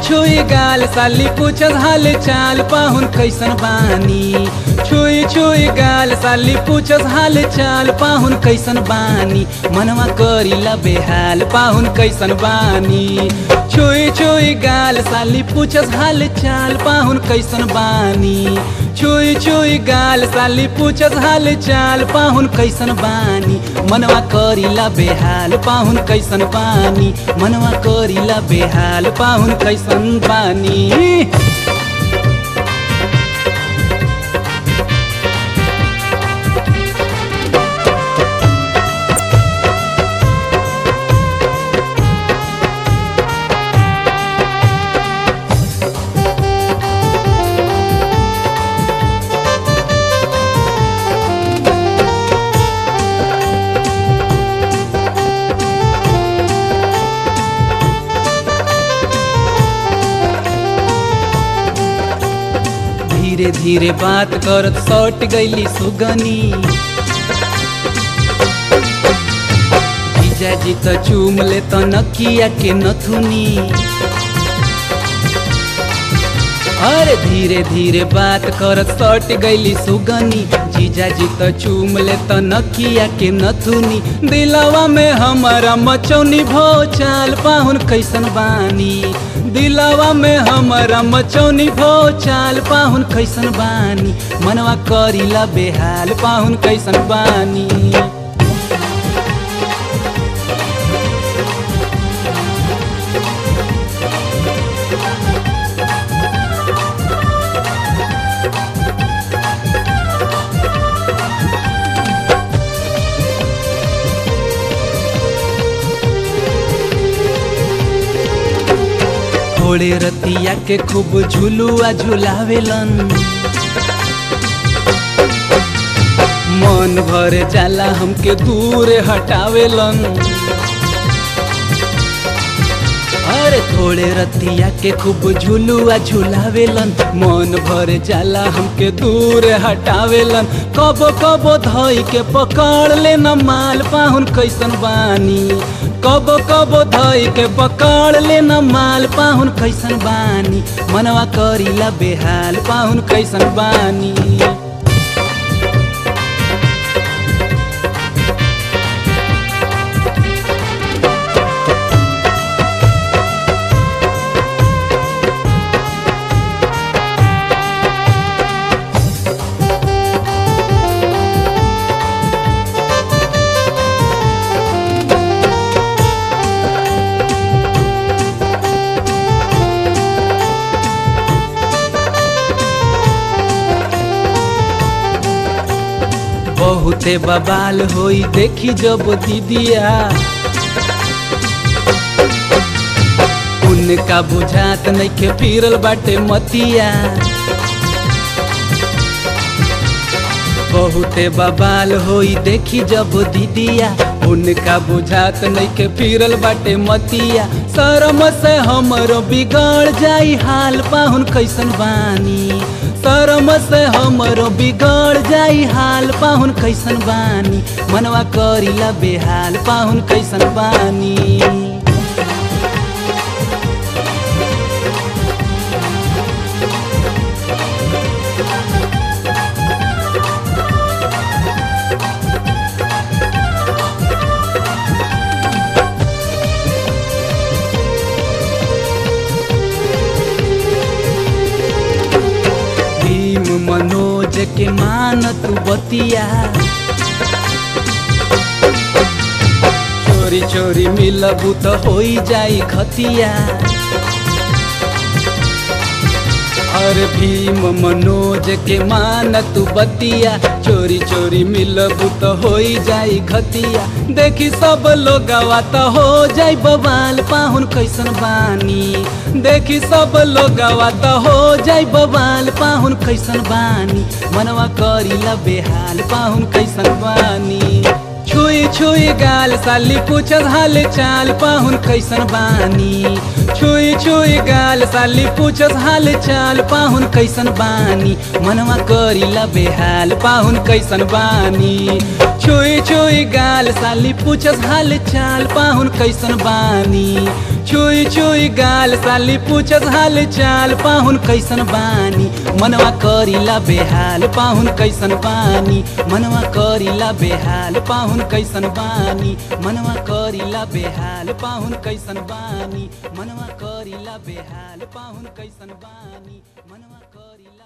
छुई गाल साली पूछत हाल चाल पाहुन कैसन बानी छुई छुई गाल साली पूछत हाल चाल पाहुन कैसन बानी मनवा करीला बेहाल पाहुन कैसन बानी छुई छुई गाल साली पूछत हाल चाल पाहुन कैसन बानी छुई छुई गाल साली पूछत हाल चाल पाहुन कैसन बानी मनवा करीला बेहाल पाहुन कैसन बानी मनवा करीला बेहाल पाहुन कैसन बानी धीरे धीरे बात करत सट गईली सुगनी जीजाजी त चूम ले त नकिया के नथुनी अरे धीरे धीरे बात करत सट गईली सुगनी जीजाजी त चूम ले त नकिया के नथुनी दिलवा में हमारा मचौनी भो चाल पाहुन कैसन बानी दिलवा में हमारा मचौनी भो चाल पाहुन कैसन बानी मनवा करीला बेहाल पाहुन कैसन बानी थोड़े रतिया के खूब झुलुआ झुलावेलन मन भर जाला हमके दूर हटावेलन अरे थोड़े रतिया के खूब झुलुआ झुलावेलन मन भर जाला हमके दूर हटावेलन कबो कबो धई के पकड़ लेना माल पाहुन कैसन बानी कबो कबो धई के पकड़ लेना माल पाहुन कैसन बानी मनवा करीला बेहाल पाहुन कैसन बानी बहुते बबाल होई देखी जब दीदिया उनका बुझात नइखे फिरल बाटे मतिया बहुते बबाल होई देखी जब दीदिया उनका बुझात नइखे फिरल बाटे मतिया शरम से हमरो बिगड़ जाई हाल पाहुन कैसन बानी शरम से हमरो बिगड़ जाई हाल पाहुन कैसन बानी मनवा करीला बेहाल पाहुन कैसन बानी भीम मनोज के मान तू बतिया चोरी चोरी मिलबू तो होई जाई खतिया अरे भीम मनोज के मान तू बतिया चोरी चोरी मिलबू तो होई जाई खतिया देखी सब लोग तो हो जाई बवाल पाहुन कैसन बानी देखी सब लोग तो हो जाई बवाल पाहुन कैसन बानी मनवा करीला बेहाल पाहुन कैसन बानी छुई छुई गाल साली पूछत हाल चाल पाहुन कैसन बानी छुई छुई गाल साली पूछत हाल चाल पाहुन कैसन बानी मनवा करीला बेहाल पाहुन कैसन बानी छुई छुई गाल साली पूछत हाल चाल पाहुन कैसन बानी छुई छुई गाल साली पूछस हाल चाल पाहुन कैसन बानी मनवा करीला बेहाल पाहुन कैसन बानी मनवा करीला बेहाल पाहुन कैसन बानी मनवा करीला बेहाल पाहुन कैसन बानी मनवा करीला बेहाल पाहुन कैसन बानी मनवा करीला